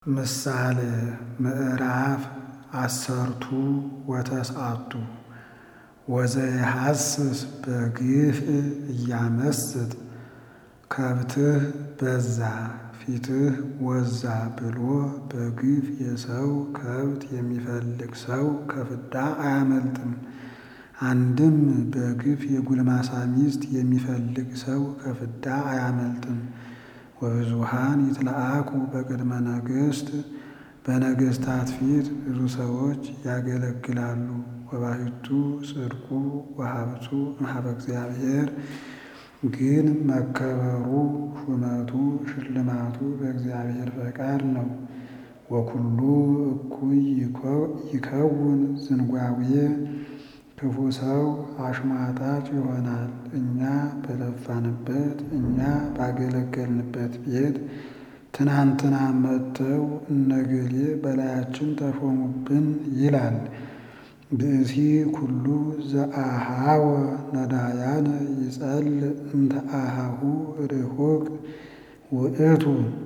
ምሳሌ ምዕራፍ አሰርቱ ወተስዓቱ ወዘየሐስስ በግፍ እያመስጥ ከብትህ በዛ ፊትህ ወዛ ብሎ በግፍ የሰው ከብት የሚፈልግ ሰው ከፍዳ አያመልጥም። አንድም በግፍ የጉልማሳ ሚስት የሚፈልግ ሰው ከፍዳ አያመልጥም። ወብዙኃን ይትለአኩ በቅድመ ነገሥት በነገሥታት ፊት ብዙ ሰዎች ያገለግላሉ። ወባሕቱ ጽድቁ ወሀብቱ እምኀበ እግዚአብሔር ግን መከበሩ ሹመቱ ሽልማቱ በእግዚአብሔር ፈቃድ ነው። ወኩሉ እኩይ ይከውን ዝንጓዌ ክፉ ሰው አሽሟጣጭ ይሆናል። እኛ በለፋንበት እኛ ባገለገልንበት ቤት ትናንትና መጥተው እነገሌ በላያችን ተሾሙብን ይላል። ብእሲ ኩሉ ዘአኀወ ነዳያነ ይጸልእ እምተአኀሁ ርሑቅ ውእቱ።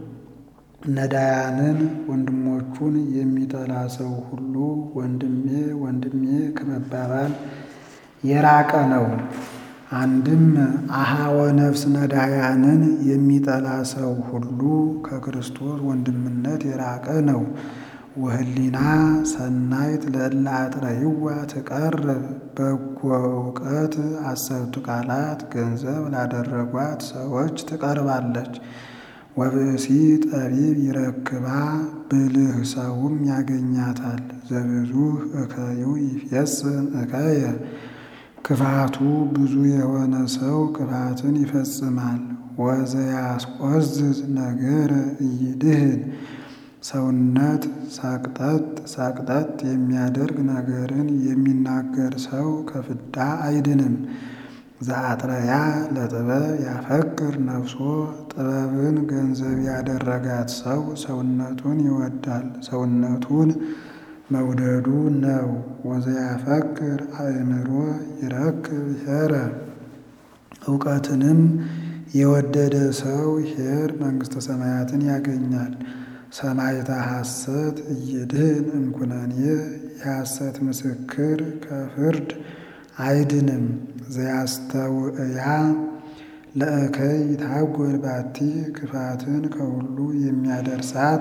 ነዳያንን ወንድሞቹን የሚጠላ ሰው ሁሉ ወንድሜ ወንድሜ ከመባባል የራቀ ነው። አንድም አኀወ ነፍስ ነዳያንን የሚጠላ ሰው ሁሉ ከክርስቶስ ወንድምነት የራቀ ነው። ወህሊና ሰናይት ለእለ አጥረይዋ ትቀርብ በጎ እውቀት አሰርቱ ቃላት ገንዘብ ላደረጓት ሰዎች ትቀርባለች። ወብእሲ ጠቢብ ይረክባ ብልህ ሰውም ያገኛታል። ዘብዙሕ እከዩ ይፌጽም እከየ ክፋቱ ብዙ የሆነ ሰው ክፋትን ይፈጽማል። ወዘያስቆዝዝ ነገረ ኢይድህን ሰውነት ሳቅጠጥ ሳቅጠጥ የሚያደርግ ነገርን የሚናገር ሰው ከፍዳ አይድንም። ዘአጥረያ ለጥበብ ያፈቅር ነፍሶ ጥበብን ገንዘብ ያደረጋት ሰው ሰውነቱን ይወዳል፣ ሰውነቱን መውደዱ ነው። ወዘያፈቅር አእምሮ ይረክብ ኄረ እውቀትንም የወደደ ሰው ኄር መንግሥተ ሰማያትን ያገኛል። ሰማዕተ ሐሰት ኢይድህን እምኩነኔ የሐሰት ምስክር ከፍርድ አይድንም። ዘያስተውእያ ለእከይ ይትሐጐል ባቲ ክፋትን ከሁሉ የሚያደርሳት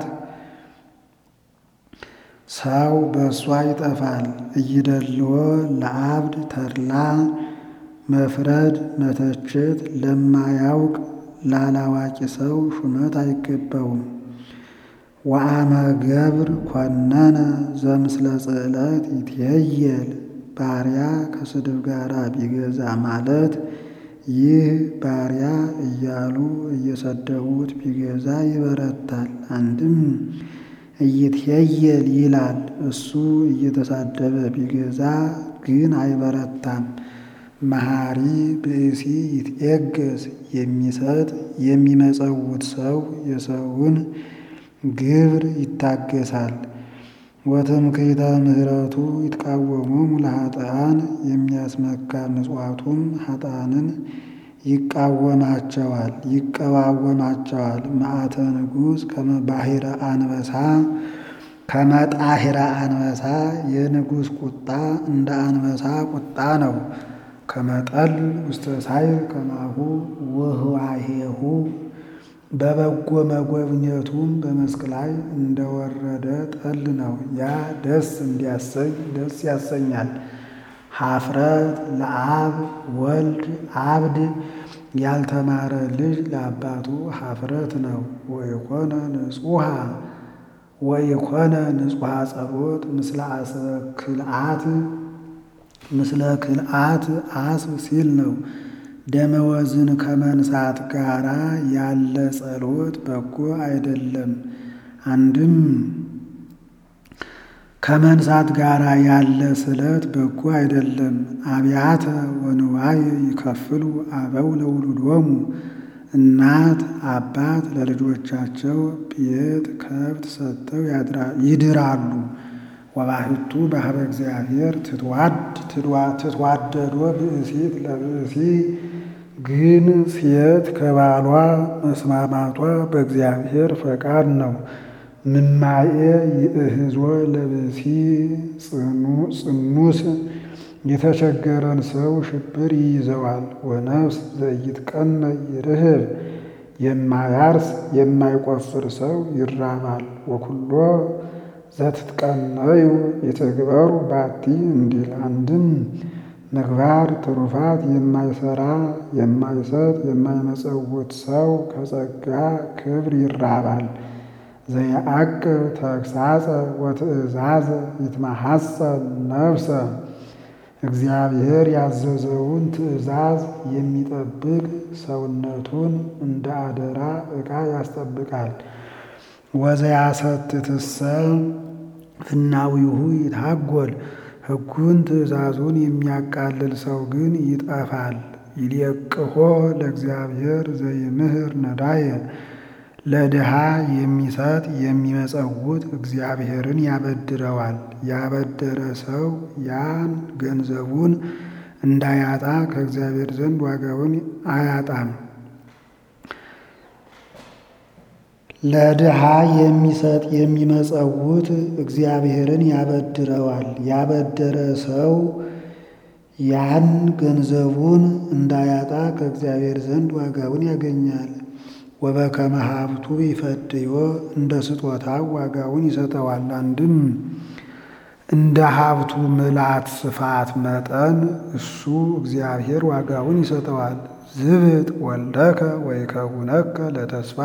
ሰው በእሷ ይጠፋል። ኢይደልዎ ለአብድ ተድላ መፍረድ መተቸት ለማያውቅ ላላዋቂ ሰው ሹመት አይገባውም። ወአመ ገብር ኮነነ ዘምስለ ጽዕለት ይትየየል ባሪያ ከስድብ ጋር ቢገዛ ማለት ይህ ባሪያ እያሉ እየሰደቡት ቢገዛ ይበረታል። አንድም ኢይትየየል ይላል እሱ እየተሳደበ ቢገዛ ግን አይበረታም። መሐሪ ብእሲ ይትዔገስ የሚሰጥ የሚመጸውት ሰው የሰውን ግብር ይታገሳል። ወትምክህተ ምሕረቱ ይትቃወሞሙ ለኃጥኣን የሚያስመካ ምጽዋቱም ኃጥኣንን ይቃወማቸዋል ይቀዋወማቸዋል። መዓተ ንጉሥ ከመ ባሕረ አንበሳ ከመ ጣሕረ አንበሳ የንጉሥ ቁጣ እንደ አንበሳ ቁጣ ነው። ከመ ጠል ውስተ ሳይር ከማሁ ወህዋሄሁ በበጎ መጎብኘቱም በመስክ ላይ እንደወረደ ጠል ነው። ያ ደስ እንዲያሰኝ ደስ ያሰኛል። ኀፍረት ለአብ ወልድ አብድ ያልተማረ ልጅ ለአባቱ ኀፍረት ነው። ወኢኮነ ንጹሐ ወኢኮነ ንጹሐ ጸቦት ምስለ አስበ ክልአት ምስለ ክልአት አስብ ሲል ነው። ደመወዝን ከመንሳት ጋራ ያለ ጸሎት በጎ አይደለም። አንድም ከመንሳት ጋራ ያለ ስለት በጎ አይደለም። አብያተ ወንዋይ ይከፍሉ አበው ለውሉዶሙ እናት አባት ለልጆቻቸው ቤት ከብት ሰጥተው ይድራሉ። ወባሕቱ በኀበ እግዚአብሔር ትትዋደዶ ብእሲት ለብእሲ ግን ሴት ከባሏ መስማማቷ በእግዚአብሔር ፈቃድ ነው። ምማኤ ይእህዞ ለብሲ ጽኑስ የተቸገረን ሰው ሽብር ይይዘዋል። ወነፍስ ዘኢትቀነ ይርህብ የማያርስ የማይቆፍር ሰው ይራባል። ወኩሎ ዘትትቀነዩ ይትግበሩ ባቲ እንዲል አንድም ምግባር ትሩፋት የማይሰራ የማይሰጥ የማይመጸውት ሰው ከጸጋ ክብር ይራባል። ዘየዐቅብ ተግሣጸ ወትእዛዘ ይትማሐፀን ነፍሰ እግዚአብሔር ያዘዘውን ትእዛዝ የሚጠብቅ ሰውነቱን እንደ አደራ ዕቃ ያስጠብቃል። ወዘያሰትትሰ ፍናዊሁ ይታጎል ሕጉን ትእዛዙን የሚያቃልል ሰው ግን ይጠፋል። ይልየቅሖ ለእግዚአብሔር ዘይምህር ነዳየ ለድሃ የሚሰጥ የሚመጸውት እግዚአብሔርን ያበድረዋል። ያበደረ ሰው ያን ገንዘቡን እንዳያጣ ከእግዚአብሔር ዘንድ ዋጋውን አያጣም። ለድሃ የሚሰጥ የሚመጸውት እግዚአብሔርን ያበድረዋል። ያበደረ ሰው ያን ገንዘቡን እንዳያጣ ከእግዚአብሔር ዘንድ ዋጋውን ያገኛል። ወበከመ ሀብቱ ይፈድዮ እንደ ስጦታው ዋጋውን ይሰጠዋል። አንድም እንደ ሀብቱ ምላት ስፋት መጠን እሱ እግዚአብሔር ዋጋውን ይሰጠዋል። ዝብጥ ወልደከ ወይከውነከ ለተስፋ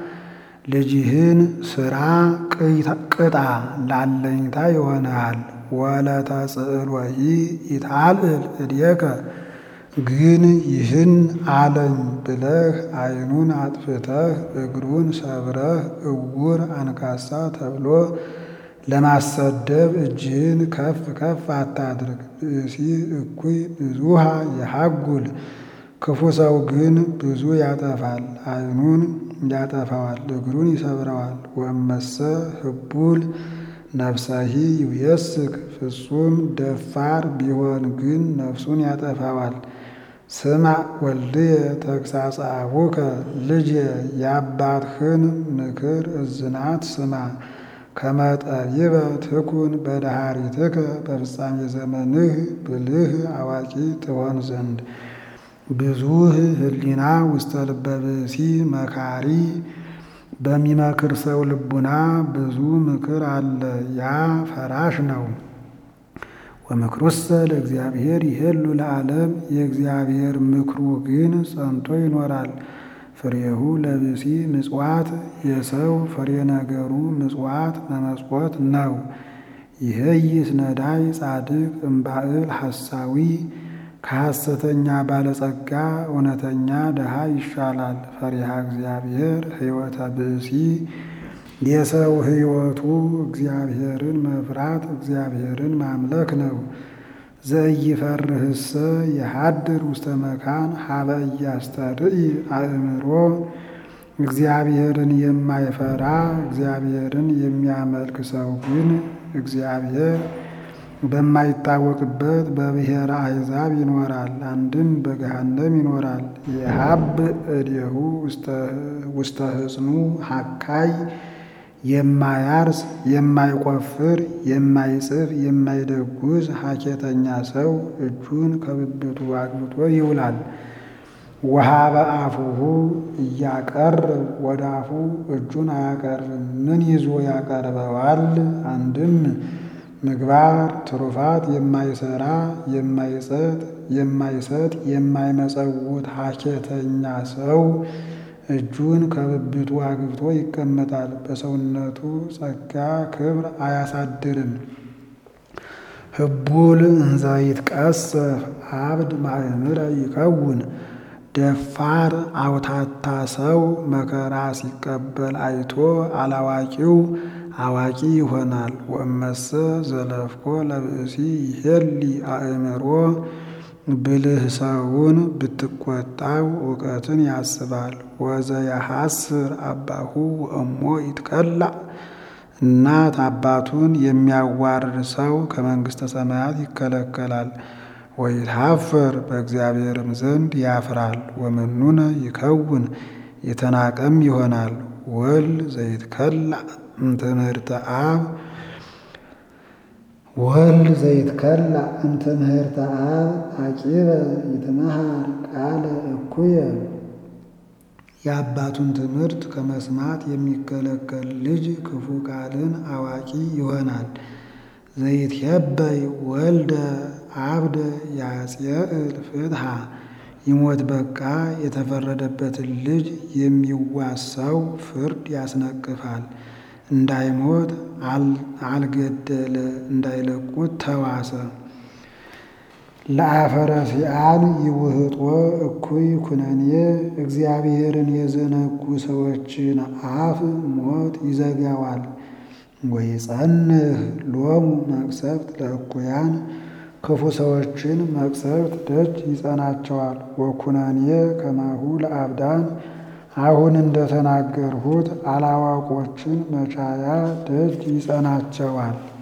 ልጅህን ስራ ቅጣ ላለኝታ ይሆናል። ወለተጽእሎሂ ይታልል እድየከ ግን ይህን አለኝ ብለህ ዓይኑን አጥፍተህ እግሩን ሰብረህ እውር አንካሳ ተብሎ ለማሰደብ እጅህን ከፍ ከፍ አታድርግ። ብእሲ እኩይ ብዙሃ የሐጉል ክፉ ሰው ግን ብዙ ያጠፋል። ዓይኑን ያጠፋዋል፣ እግሩን ይሰብረዋል። ወመሰ ህቡል ነፍሰሂ ይውየስክ ፍጹም ደፋር ቢሆን ግን ነፍሱን ያጠፋዋል። ስማ ወልድየ ተግሣጸ አቡከ ልጄ የአባትህን ምክር እዝናት ስማ። ከመ ጠቢበ ትኩን በዳሃሪትከ በፍጻሜ ዘመንህ ብልህ አዋቂ ትሆን ዘንድ ብዙህ ህሊና ውስተ ልበ ብእሲ መካሪ በሚመክር ሰው ልቡና ብዙ ምክር አለ፣ ያ ፈራሽ ነው። ወምክሩሰ ለእግዚአብሔር ይሄሉ ለዓለም የእግዚአብሔር ምክሩ ግን ጸንቶ ይኖራል። ፍሬሁ ለብእሲ ምጽዋት የሰው ፍሬ ነገሩ ምጽዋት መመጽወት ነው። ይህይስ ነዳይ ጻድቅ እምባእል ሐሳዊ ከሐሰተኛ ባለጸጋ እውነተኛ ድሃ ይሻላል። ፈሪሃ እግዚአብሔር ሕይወተ ብእሲ የሰው ሕይወቱ እግዚአብሔርን መፍራት እግዚአብሔርን ማምለክ ነው። ዘኢይፈርህሰ የሐድር ውስተ መካን ሀበ ኢያስተርኢ አእምሮ እግዚአብሔርን የማይፈራ እግዚአብሔርን የሚያመልክ ሰው ግን እግዚአብሔር በማይታወቅበት በብሔረ አሕዛብ ይኖራል። አንድም በገሃነም ይኖራል። የሀብ እዴሁ ውስተ ህጽኑ ሀካይ የማያርስ የማይቆፍር የማይጽፍ የማይደጉዝ ሀኬተኛ ሰው እጁን ከብብቱ አግብቶ ይውላል። ወሀበ አፉሁ እያቀርብ ወደ አፉ እጁን አያቀርብም። ምን ይዞ ያቀርበዋል? አንድም ምግባር ትሩፋት የማይሰራ የማይጸጥ የማይሰጥ የማይመጸውት ሀኬተኛ ሰው እጁን ከብብቱ አግብቶ ይቀመጣል። በሰውነቱ ጸጋ ክብር አያሳድርም። ህቡል እንዘ ይትቀሰፍ አብድ ማእምረ ይከውን ደፋር አውታታ ሰው መከራ ሲቀበል አይቶ አላዋቂው አዋቂ ይሆናል። ወእመሰ ዘለፍኮ ለብእሲ ይሄሊ አእምሮ ብልህ ሰውን ብትቆጣው እውቀትን ያስባል። ወዘየሐስር አባሁ ወእሞ ይትቀላዕ እናት አባቱን የሚያዋርድ ሰው ከመንግሥተ ሰማያት ይከለከላል። ወይትሐፈር በእግዚአብሔርም ዘንድ ያፍራል። ወመኑነ ይከውን የተናቀም ይሆናል። ወል ዘይትከላዕ እምትምህርተ አብ ወልድ ዘይትከላ እምትምህርተ አብ አቂበ ይትመሃር ቃለ እኩየ የአባቱን ትምህርት ከመስማት የሚከለከል ልጅ ክፉ ቃልን አዋቂ ይሆናል። ዘይትሄበይ ወልደ አብደ ያጽየእል ፍትሐ ይሞት በቃ የተፈረደበትን ልጅ የሚዋሳው ፍርድ ያስነቅፋል። እንዳይሞት አልገደለ እንዳይለቁት ተዋሰ። ለአፈረሲአን ይውህጦ እኩይ ኩነኔ እግዚአብሔርን የዘነጉ ሰዎችን አፍ ሞት ይዘጋዋል። ወይጸንህ ሎሙ መቅሰፍት ለእኩያን ክፉ ሰዎችን መቅሰፍት ደጅ ይጸናቸዋል። ወኩነኔ ከማሁ ለአብዳን አሁን እንደተናገርሁት አላዋቆችን መቻያ ደጅ ይጸናቸዋል።